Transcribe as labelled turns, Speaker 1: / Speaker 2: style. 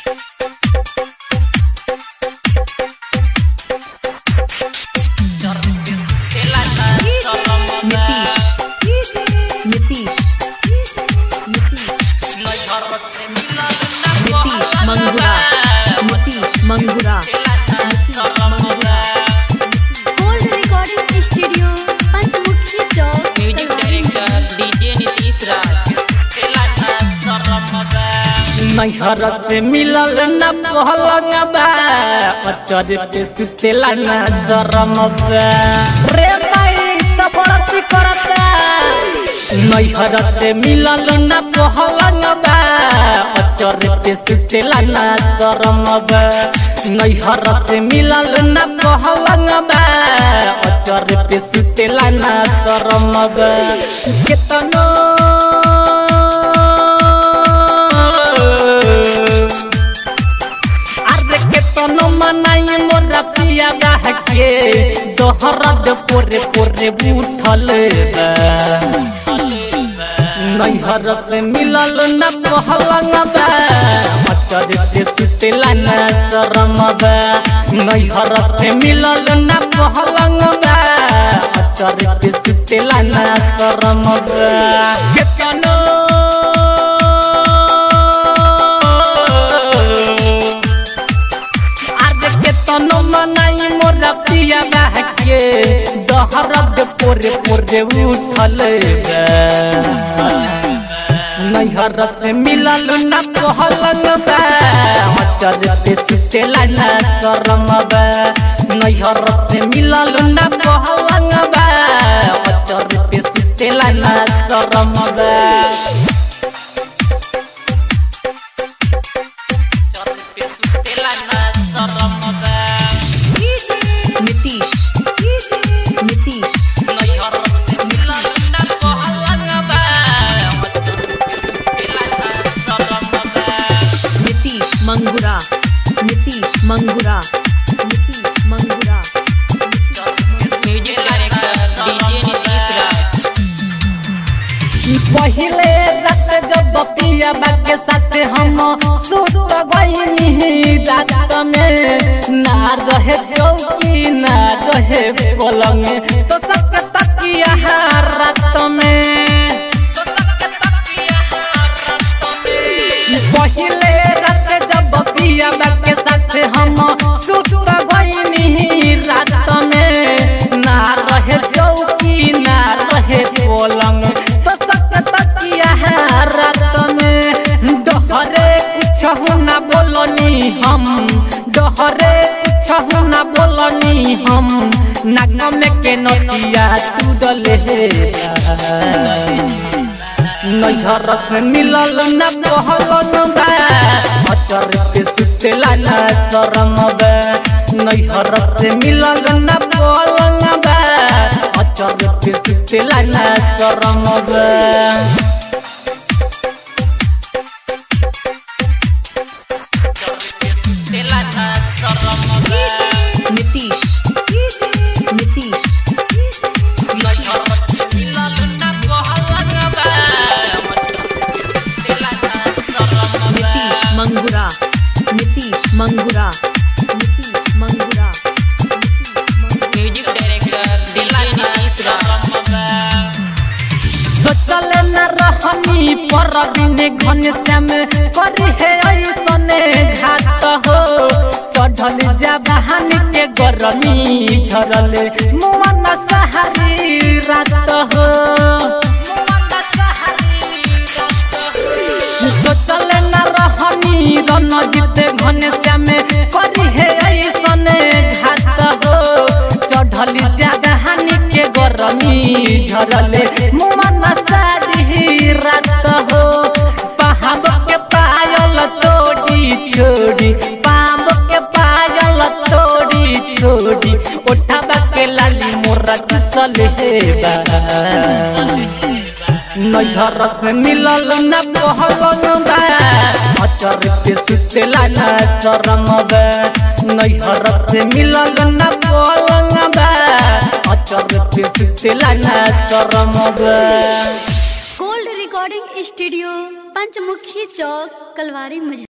Speaker 1: Nitish Nitish Nitish Nitish Mangura Nitish Mangura Nitish Mangura
Speaker 2: gold recording studio Panchmukhi Chowk
Speaker 3: music director DJ Nitish Raj
Speaker 4: नैहर से मिलल न पहलंग बा अचर पे सुतेला न शरम बा रे माई तबड़ती करता नैहर से मिलल न पहलंग बा अचर पे सुतेला न शरम बा नैहर से मिलल न पहलंग बा अचर पे सुतेला न शरम बा केतनो अरे के तनो मनाई मोरा पिया गाह के दोहरद पोरे पोरे उठल बा। नैहर से मिलल न पहलंग बा अचर से सुतेला न शरम बा नैहर से मिलल न पहलंग बा अचर से सुतेला न शरम बा के तनो आज के तनो मनाई मोरा पिया बाह के दहरद पोरे पोरे उठल बा। नैहर से मिलल न पहलंग बा अचर से सुतेला न शरम बा नैहर से मिलल न पहलंग बा अचर से सुतेला न शरम बा
Speaker 1: Nitish Nitish Nitish Mangura Nitish Mangura Nitish Mangura
Speaker 3: music director DJ Nitish Raj
Speaker 4: पहिले रात जब पिया के साथ हम सुत गईनी रात में ना रहे चौकी ना रहे पलंग तो सब तकिया रात में पहिले रात जब पिया के साथ हम सुत गईनी रात में ना रहे चौकी ना रहे पलंग तो सब तकिया रात में डहरे कुछ ना बोलनी हम डहरे कुछ ना बोलनी हम नागम के नतिया तू डले नैहर से मिलल न पहलन बा अचर पे सुतेला न शरम बा नैहर से मिलल न पहलन बा अचर पे सुतेला न शरम बा
Speaker 1: Nitish Nitish Nitish Mangura Nitish Mangura Nitish Mangura Nitish Mangura
Speaker 3: music director DJ Nitish Raj
Speaker 4: सोचल न रहनी पर बिने घन श्याम करी है ऐसने घात हो चढ़ल जा बहान के गरमी झरल मुमन सहारी रात हो सोचल न रहनी रन जीते घन श्याम करी है ऐसने घात हो चढ़ल जा बहान के गरमी झरल मुमन सारी रात हो पाहब के पायल तोड़ी छोड़ी पाम के पायल तोड़ी छोड़ी उठाबा के लाली मोरा चल हेबा नैहर से मिलल न पहलन बा अचर पे सुतेला न शरम बा नैहर से मिलल न पहलन बा अचर पे सुतेला न शरम बा
Speaker 2: gold recording studio Panchmukhi Chowk Kalwari मुझे